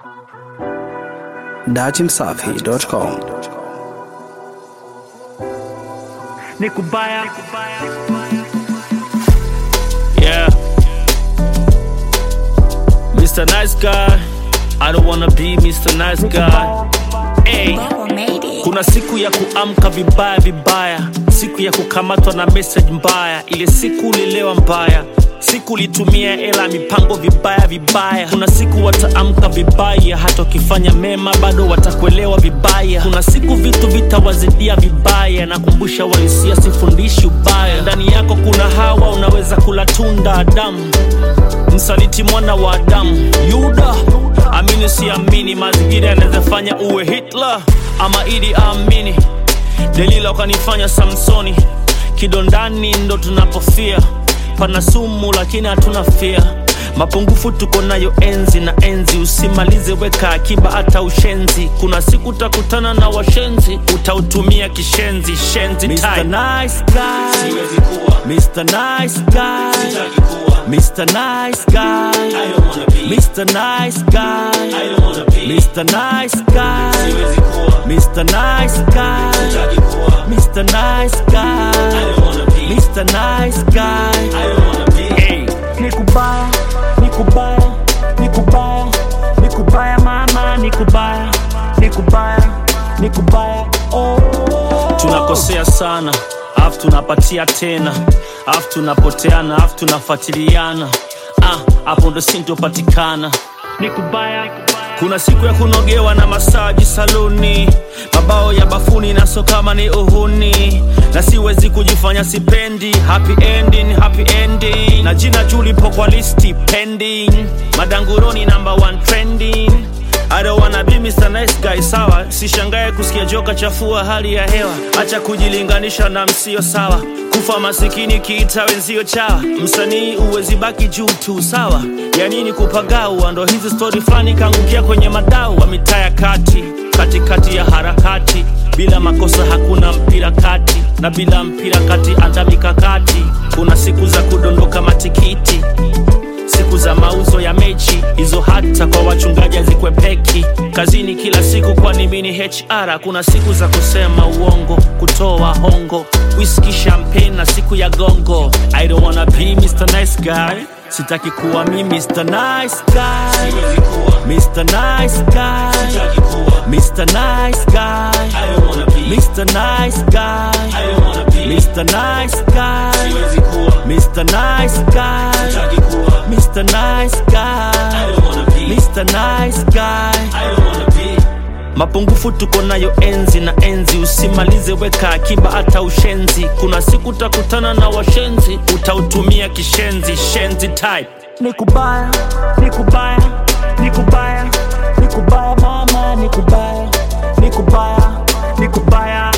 datimsafi.com ni kubaya yeah Mr. Nice Guy I don't wanna be Mr. Nice Guy hey. Kuna siku ya kuamka vibaya vibaya, siku ya kukamatwa na message mbaya, ile siku ulilewa mbaya siku ulitumia hela mipango vibaya vibaya. Kuna siku wataamka vibaya, hata ukifanya mema bado watakuelewa vibaya. Kuna siku vitu vitawazidia vibaya, nakumbusha walisia, sifundishi ubaya. Ndani yako kuna hawa, unaweza kula tunda Adamu, msaliti mwana wa Adamu, Yuda. Amini siamini, mazingira yanaweza fanya uwe Hitler ama Idi Amini. Delila ukanifanya Samsoni, kidondani ndo tunapofia pana sumu lakini hatuna fia mapungufu tuko nayo enzi na enzi usimalize weka akiba hata ushenzi kuna siku utakutana na washenzi utautumia kishenzi shenzi Mr. Nice guy. Siwezi kuwa. Mr. Nice guy. Sitaki kuwa. Mr. Nice guy. I don't wanna be. Mr. Nice guy. I don't wanna be. Mr. Nice guy. Siwezi kuwa. Mr. Nice guy. Sitaki kuwa. Mr. Nice I guy. don't wanna be. Mr. Nice guy. I don't wanna be. Hey. Nikubaya, nikubaya, nikubaya, nikubaya mama, nikubaya, nikubaya, nikubaya. Oh. Tunakosea sana, afu tunapatia tena, afu tunapoteana, afu tunafuatiliana. Ah, hapo ndo sintopatikana. Nikubaya, kuna siku ya kunogewa na masaji saluni, mabao ya bafuni na so kama ni uhuni, na siwezi kujifanya sipendi. Happy ending, happy ending, na jina juu lipo kwa listi pending, madanguroni number one trending. I don't wanna be Mr. Nice Guy, sawa. Sishangae kusikia joka chafua hali ya hewa, acha kujilinganisha na msio sawa. Kufa masikini kiita wenzio chawa, msanii uwezi baki juu tu, sawa. Ya nini kupagaua? Ndo hizi stori fulani kaangukia kwenye madau wa mitaa ya kati, katikati ya harakati. Bila makosa hakuna mpira kati, na bila mpira kati anda mikakati. Kuna siku za kudondoka matikiti siku za mauzo ya mechi hizo hata kwa wachungaji hazikwepeki kazini kila siku kwani mini hr kuna siku za kusema uongo kutoa hongo whisky champagne na siku ya gongo i don't wanna be mr nice guy sitaki kuwa mi mr nice guy Siwezi kuwa. mr nice guy Sitaki kuwa. mr nice guy I don't wanna be. mr nice guy I don't wanna be. mr nice guy Siwezi kuwa. mr nice guy Sitaki kuwa. Mr. Nice I Guy, don't wanna be. Mr. Nice Guy. I don't wanna be. Mapungufu tuko nayo enzi na enzi, usimalize weka akiba hata ushenzi. Kuna siku utakutana na washenzi, utautumia kishenzi shenzi type. Nikubaya, nikubaya, nikubaya, nikubaya mama, nikubaya, nikubaya, nikubaya,